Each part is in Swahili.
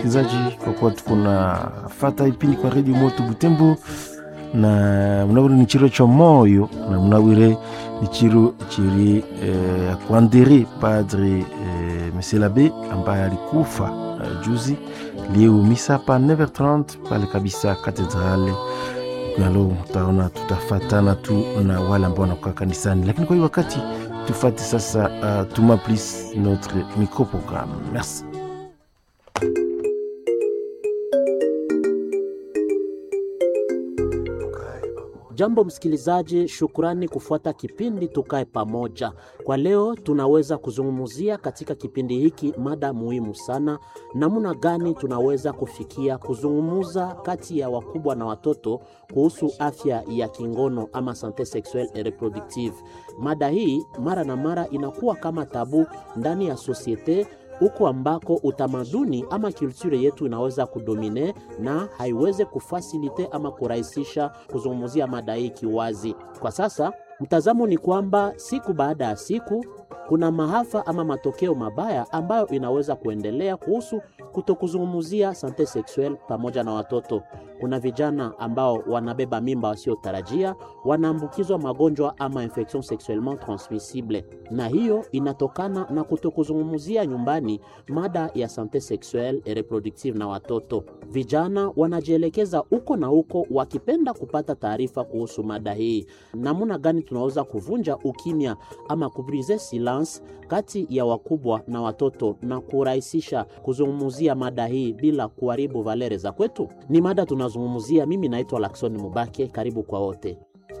msikilizaji, kwa kuwa tuko na fata ipindi kwa redio moto Butembo na mnawire ni chiro cha moyo na mnawire ni chiro chiri eh, kuandere padre eh, monsieur l'abbé ambaye alikufa eh, juzi leo misa pa 9h30 pale kabisa katedrale nalo mtaona tutafatana tu na wale ambao wanakuwa kanisani, lakini kwa hiyo wakati tufate sasa uh, tuma please notre microprogramme merci Jambo msikilizaji, shukrani kufuata kipindi Tukae Pamoja. Kwa leo tunaweza kuzungumzia katika kipindi hiki mada muhimu sana, namna gani tunaweza kufikia kuzungumza kati ya wakubwa na watoto kuhusu afya ya kingono ama sante sexuelle et reproductive. Mada hii mara na mara inakuwa kama tabu ndani ya sosiete huko ambako utamaduni ama kulture yetu inaweza kudomine na haiweze kufasilite ama kurahisisha kuzungumzia mada hii kiwazi. Kwa sasa mtazamo ni kwamba siku baada ya siku kuna maafa ama matokeo mabaya ambayo inaweza kuendelea kuhusu kutokuzungumzia sante sexuelle pamoja na watoto. Kuna vijana ambao wanabeba mimba wasiotarajia, wanaambukizwa magonjwa ama infection sexuellement transmissible, na hiyo inatokana na kutokuzungumzia nyumbani mada ya sante sexuelle et reproductive na watoto. Vijana wanajielekeza huko na huko wakipenda kupata taarifa kuhusu mada hii. Namna gani tunaweza kuvunja ukimya ama kubrize silence kati ya wakubwa na watoto na kurahisisha kuzungumzia mada hii bila kuharibu valere za kwetu? Ni mada tunazungumzia. Mimi naitwa Lakson Mubake, karibu kwa wote.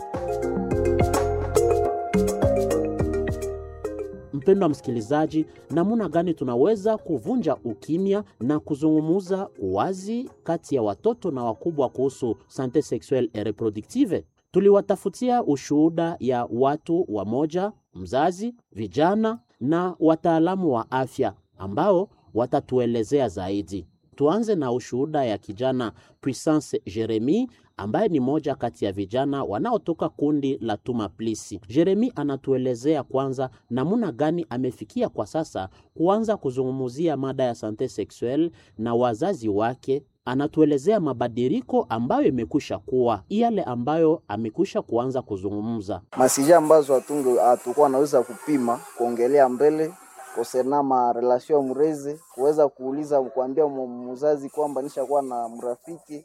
Mpendwa msikilizaji, namna gani tunaweza kuvunja ukimya na kuzungumza wazi kati ya watoto na wakubwa kuhusu sante sexuelle et reproductive? Tuliwatafutia ushuhuda ya watu wamoja, mzazi, vijana na wataalamu wa afya ambao watatuelezea zaidi. Tuanze na ushuhuda ya kijana Puissance Jeremy ambaye ni moja kati ya vijana wanaotoka kundi la Tuma Plisi. Jeremy anatuelezea kwanza namna gani amefikia kwa sasa kuanza kuzungumzia mada ya sante sexuelle na wazazi wake. Anatuelezea mabadiliko ambayo imekwisha kuwa yale ambayo amekwisha kuanza kuzungumza masija ambazo hatunge hatukuwa naweza kupima kuongelea mbele kosena ma relation mrezi kuweza kuuliza kuambia mzazi kwamba nishakuwa na mrafiki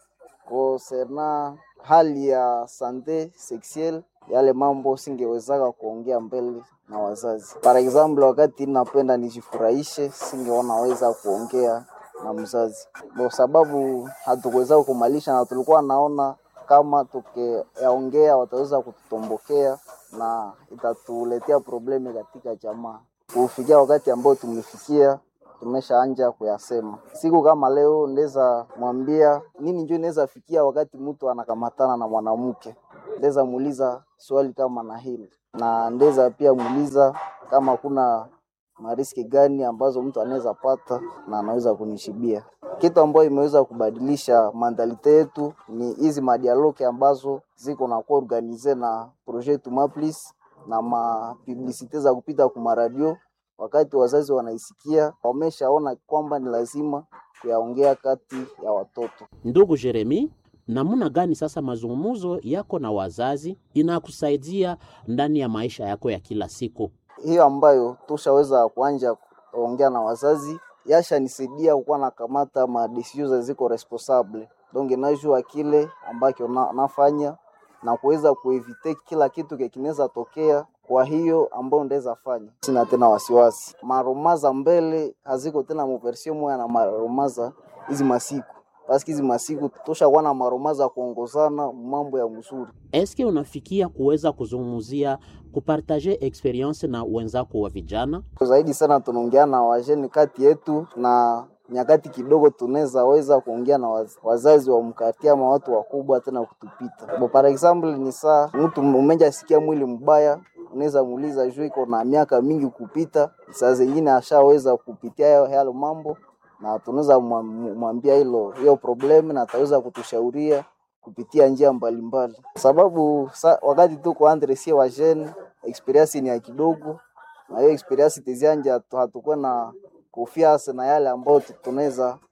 kosena hali ya sante sexuelle yale mambo singewezaka kuongea mbele na wazazi. Par example, wakati napenda nijifurahishe, singeona weza kuongea na mzazi kwa sababu hatukuweza kumalisha, na tulikuwa naona kama tukiyaongea wataweza kututombokea na itatuletea problemi katika jamaa. Kufikia wakati ambao tumefikia, tumeshaanja kuyasema. Siku kama leo ndeza mwambia nini, njo inaweza fikia wakati mtu anakamatana na mwanamke, ndeza muuliza swali kama na hili, na ndeza pia muuliza kama kuna mariski gani ambazo mtu anaweza pata na anaweza kunishibia. Kitu ambayo imeweza kubadilisha mandalite yetu ni hizi madialoke ambazo ziko na kuwa organize na projet Tumaplis na mapublisite za kupita kuma radio. Wakati wazazi wanaisikia, wameshaona kwamba ni lazima kuyaongea kati ya watoto. Ndugu Jeremi, namna gani sasa mazungumzo yako na wazazi inakusaidia ndani ya maisha yako ya kila siku? hiyo ambayo tushaweza kuanja kuongea na wazazi yashanisaidia kukuwa nakamata madesizio ziko responsable donc najua kile ambacho na, nafanya na kuweza kuevite kila kitu kinaweza tokea. Kwa hiyo ambayo ndaweza fanya, sina tena wasiwasi. Maromaza mbele haziko tena muversio moya na maromaza hizi masiku paski hizi masiku tushakuwa na maromaza kuongozana mambo ya mzuri. Eske unafikia kuweza kuzungumzia kupartaje experience na wenzako wa vijana? Zaidi sana tunaongea na wajeni kati yetu na nyakati kidogo tunaweza weza kuongea na waz, wazazi wa mkati ama watu wakubwa tena kutupita. Bo, par example ni saa mtu umeja sikia mwili mbaya, unaweza muuliza juu iko na miaka mingi kupita, saa zingine ashaweza kupitia yale mambo na tunaweza mwambia hilo hiyo problemu na ataweza kutushauria kupitia njia mbalimbali mbali. Sababu sa, wakati tuko andre sie wajeni experience ni ya kidogo, na hiyo experience tizianja hatukuwa na kufiasa na yale ambayo tunaweza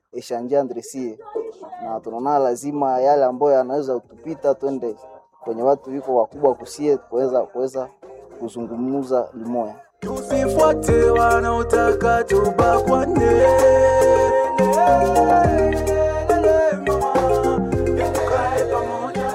echange entre sie, na tunaona lazima yale ambayo yanaweza kutupita twende kwenye watu wiko wakubwa kusie kuweza kuweza kuzungumza limoya. Tusifuate wanaotaka tubakwane. Tukae pamoja.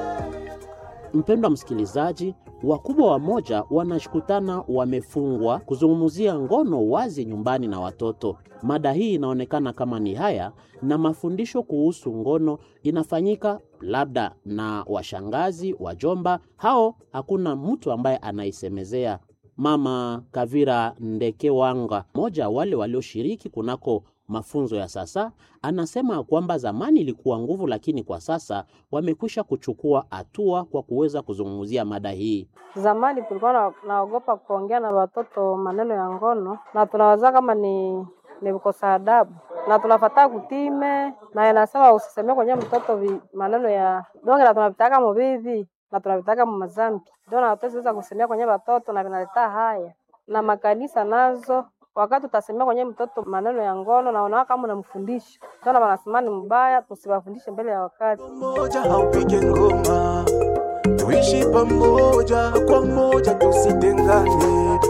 Mpendwa msikilizaji, wakubwa wamoja wanashukutana wamefungwa kuzungumzia ngono wazi nyumbani na watoto. Mada hii inaonekana kama ni haya, na mafundisho kuhusu ngono inafanyika labda na washangazi, wajomba, hao hakuna mtu ambaye anaisemezea. Mama Kavira Ndekewanga, mmoja wale walioshiriki kunako mafunzo ya sasa, anasema kwamba zamani ilikuwa nguvu, lakini kwa sasa wamekwisha kuchukua hatua kwa kuweza kuzungumzia mada hii. Zamani tulikuwa na- naogopa kuongea na watoto maneno ya ngono, na tunawaza kama ni ni kukosa adabu, na tunafataa kutime, na inasema usisemee kwenye mtoto vi, maneno ya donge, na tunavitaka mubibi na tunavitaka mumazambi, ndio na hatuweza kusemea kwenye watoto, na vinaleta haya na makanisa nazo wakati utasemea kwenye mtoto maneno ya ngono na unaona kama unamfundisha, ndio na wanasema ni mbaya, tusiwafundishe mbele ya wakati. Moja haupige ngoma, tuishi pamoja kwa moja, tusitengane,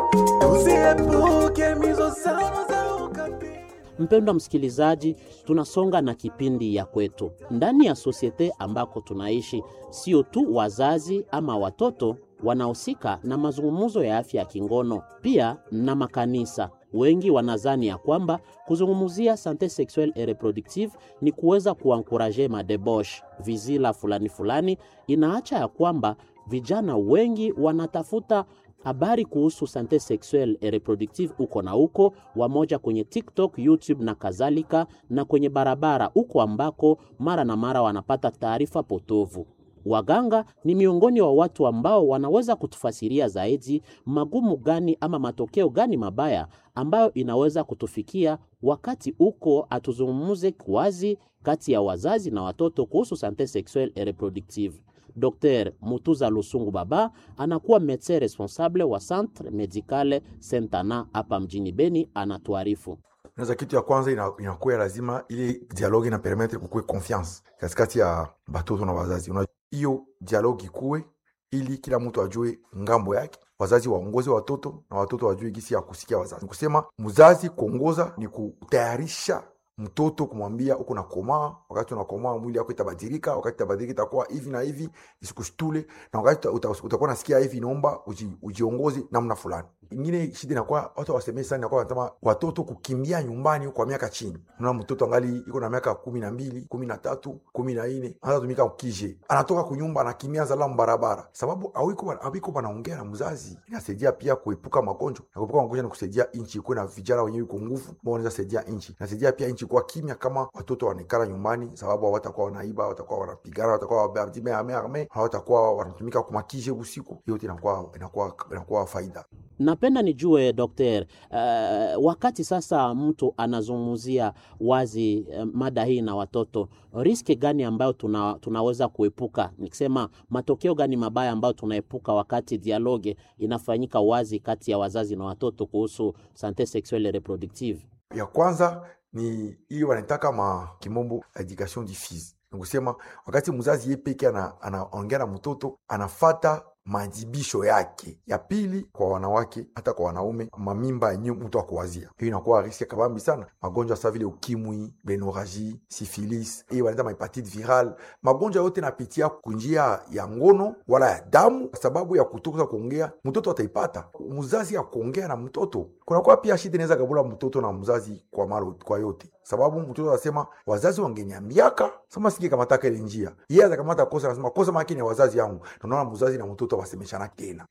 tuziepuke mizozano za ukabila. Mpendwa msikilizaji, tunasonga na kipindi ya kwetu ndani ya sosiete ambako tunaishi. Sio tu wazazi ama watoto wanahusika na mazungumzo ya afya ya kingono, pia na makanisa. Wengi wanazani ya kwamba kuzungumzia sante sexuelle et reproductive ni kuweza kuankuraje madebosh vizila fulani fulani. Inaacha ya kwamba vijana wengi wanatafuta habari kuhusu sante sexuelle et reproductive uko na uko wamoja kwenye TikTok, YouTube na kadhalika, na kwenye barabara uko ambako mara na mara wanapata taarifa potovu. Waganga ni miongoni wa watu ambao wanaweza kutufasiria zaidi magumu gani ama matokeo gani mabaya ambayo inaweza kutufikia wakati uko atuzungumuze wazi kati ya wazazi na watoto kuhusu sante sexuelle et reproductive. Dr Mutuza Lusungu Baba anakuwa medecin responsable wa Centre Medicale Sentana hapa mjini Beni, anatuarifu. Naweza kitu ya kwanza ina- inakuwa lazima ili dialogue ina permettre kukuwe confiance katikati ya batoto na wazazi. Una- Hiyo dialogue ikuwe ili kila mtu ajue ngambo yake, wazazi waongoze watoto na watoto wajue gisi ya kusikia wazazi. Kusema mzazi kuongoza ni kutayarisha mtoto kumwambia uko nakomaa, wakati unakomaa mwili yako itabadilika, wakati itabadilika itakuwa hivi na hivi, isikushtule, na wakati uta- uta- utakuwa nasikia hivi, inaomba uji, ujiongoze namna fulani. Ingine shida inakuwa watu wasemee sana, inakuwa wanasema watoto kukimbia nyumbani kwa miaka chini. Unaona mtoto angali iko na miaka kumi na mbili, kumi na tatu, kumi na nne anatumika ukije, anatoka kunyumba anakimbia zalamu barabara, sababu awiko awiko wanaongea na mzazi. Inasaidia pia kuepuka magonjwa, na kuepuka magonjwa ni kusaidia nchi ikuwe na vijana wenyewe iko nguvu ambao wanaweza saidia nchi. Inasaidia pia nchi kuwa kimya kama watoto wanaikala nyumbani, sababu hawatakuwa wanaiba, hawatakuwa wanapigana, hawatakuwa wabadime ame ame, hawatakuwa wanatumika kumakije usiku. Hiyo yote inakuwa inakuwa inakuwa faida. Napenda nijue dokter, uh, wakati sasa mtu anazungumzia wazi uh, mada hii na watoto, riski gani ambayo tuna, tunaweza kuepuka, nikisema matokeo gani mabaya ambayo tunaepuka wakati dialoge inafanyika wazi kati ya wazazi na watoto kuhusu sante sexuelle et reproductive? ya kwanza ni hiyo wanaitaka ma kimombo education diffuse nikusema wakati mzazi ye peke ana- anaongea na mtoto anafata majibisho yake ya pili kwa wanawake hata kwa wanaume mamimba yenyewe mtu akuwazia hiyo inakuwa riski kabambi sana magonjwa sa vile ukimwi benoraji sifilis hiyo wanaita mahepatite viral magonjwa yote napitia kunjia ya ngono wala ya damu kwa sababu ya kutoka kuongea mtoto ataipata mzazi ya kuongea na mtoto kunakuwa pia shida inaweza gabula mtoto na mzazi kwa maro, kwa yote sababu mtoto anasema wazazi wangeniambiaka sema singe kamataka ile njia yeye atakamata kosa anasema kosa makini ya wazazi yangu Na unaona mzazi na mtoto wasemeshana tena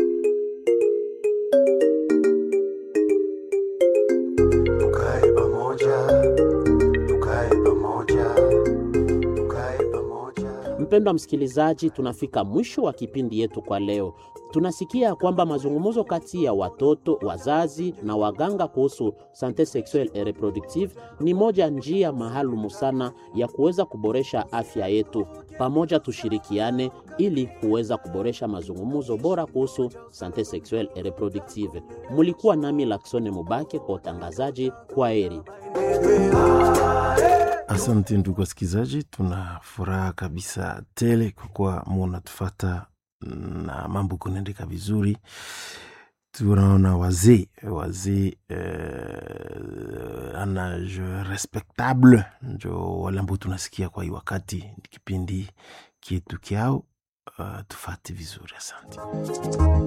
Tukae pamoja, tukae pamoja, tukae pamoja. Mpendwa msikilizaji, tunafika mwisho wa kipindi yetu kwa leo. Tunasikia kwamba mazungumzo kati ya watoto, wazazi na waganga kuhusu sante sexuelle et reproductive ni moja njia maalumu sana ya kuweza kuboresha afya yetu. Pamoja tushirikiane ili kuweza kuboresha mazungumzo bora kuhusu sante sexuelle et reproductive. Mulikuwa nami Laksone Mubake kwa utangazaji. Kwa heri. Ah, Asante ndugu wasikilizaji, tuna furaha kabisa tele kwa kuwa munatufata na mambo kunaendeka vizuri. Tunaona wazee wazee eh, anage respectable njo wale ambao tunasikia kwa hii wakati ni kipindi kietu kyao. Uh, tufate vizuri, asante.